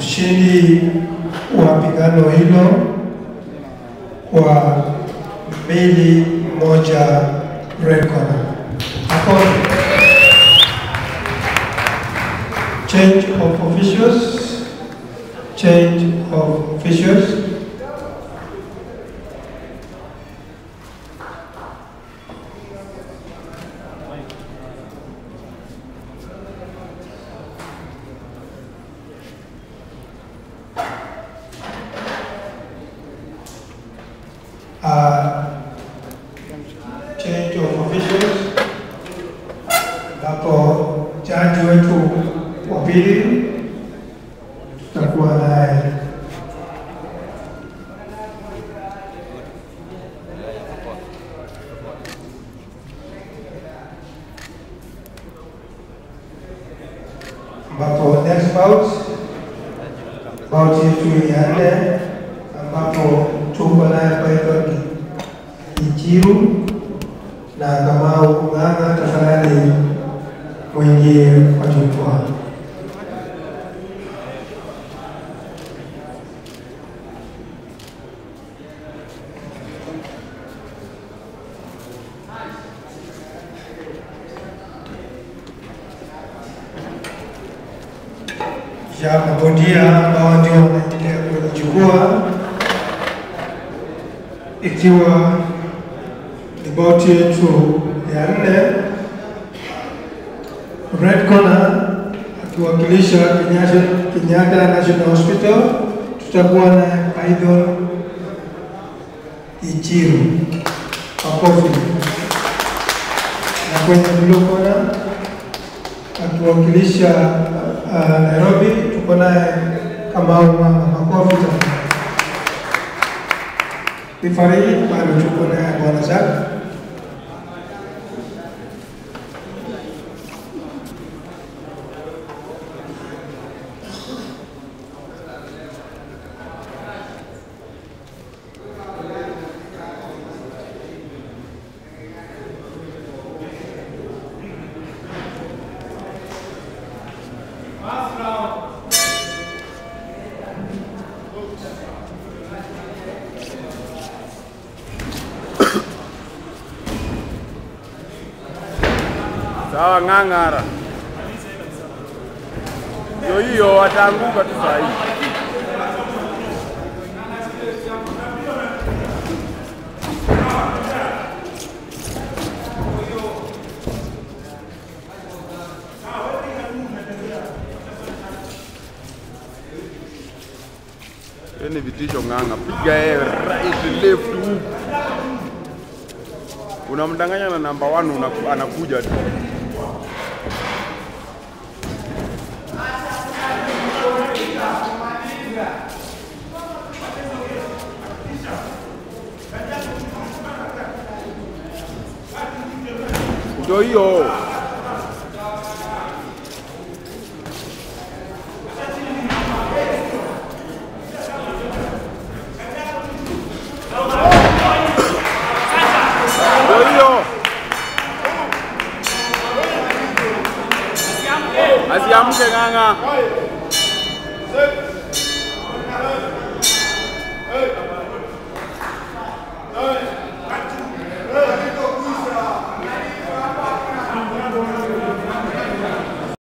mshindi wa pigano hilo kwa mbili moja red corner. Hapo change of officials, change of officials. Uh, change of officials ambapo jaji wetu wa pili tutakuwa naye ambapo next bout bout yetu ya nne ambapo tuko naye Python Ichiru na Kamau Kung'ang'a, tafadhali mwingie kwa jukwaa. ya mabondia ambao ndio wanaendelea kwenye jukwaa, ikiwa ni bauti yetu ya nne. Red corner akiwakilisha Kenyatta, Kenyatta National Hospital, tutakuwa na Python Ichiru. Makofi. Na kwenye blue corner akiwakilisha uh, Nairobi tuko naye Kamau Mama. Makofi tafadhali. Referee bado tuko naye Bwana Zak. Sawa, ng'ang'ara. Ndio hiyo, wataanguka tu saa hii. Hiyo ni vitisho ng'ang'a, piga yeye right left huku. Unamdanganya na namba 1 anakuja tu. Ndio hiyo. Ndio hiyo. Asiamke ng'ang'a. Hey!